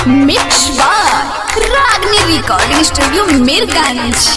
Mix बार Ragini recording studio Mirganj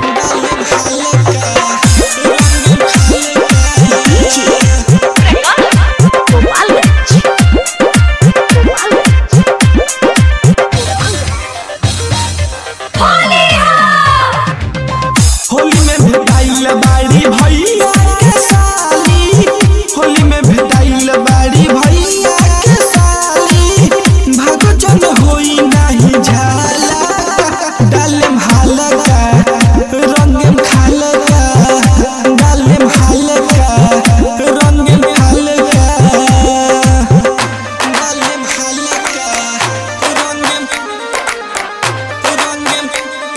Holi में भेटाइल बाड़ी भैया के साली होली में भेटाइल बाड़ी भैया के साली भागो जन होई नाही झाला डालेम हालका रंगेम खालका डालेम हालका रंगेम हालका डालेम हालका रंगेम रंगेम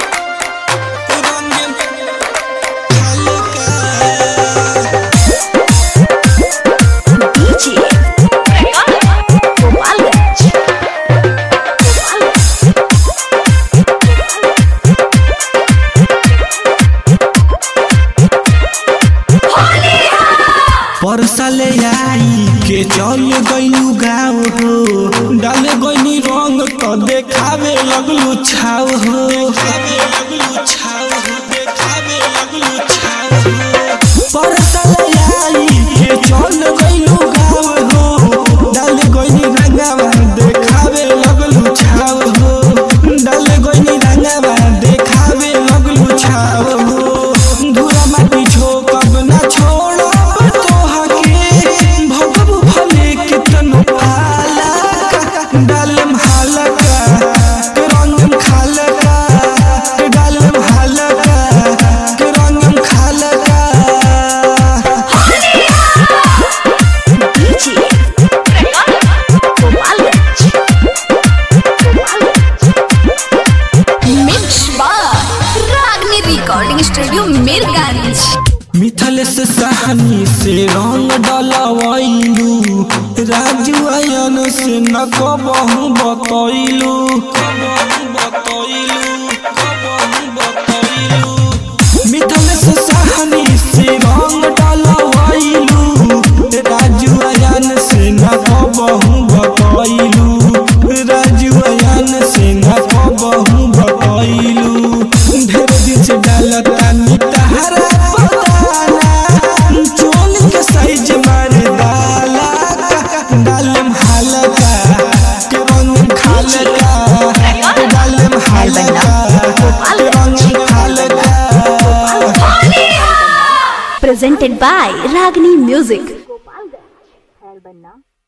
परसले आई के चल गइलू गाँव हो डाले गइनी रंग तो देखावे लगलू छाव हो देखावे लगलू छाव हो देखावे लगलू छाव हो परसले आई के चल गइलू गाँव हो डाले गइनी रंगावा देखावे लगलू छाव हो डाले गइनी रंगावा देखावे लगलू छाव हो धुरा माटी झोकब ना छोड़ब तोहके भगबू भले कितनो पाला डालम हालका रंगम खालका डालम हालका रंगम खालका मिक्स बार रागनी रिकॉर्डिंग स्टूडियो मीरगंज मिथलेश सहनी से रंग डलवैलू राजू आयन से न कबहू बतैलू मिथलेश सहनी से रंग डलवैलू राजू आयन से न कबहू बतैलू राजू आयन से न कबहू बतैलू ढेर दिन से डालता नितहरा पताना चोल के साइज मार डाला डालम हालका के रंग खालका डालम हालका के रंग खालका presented by Ragini Music.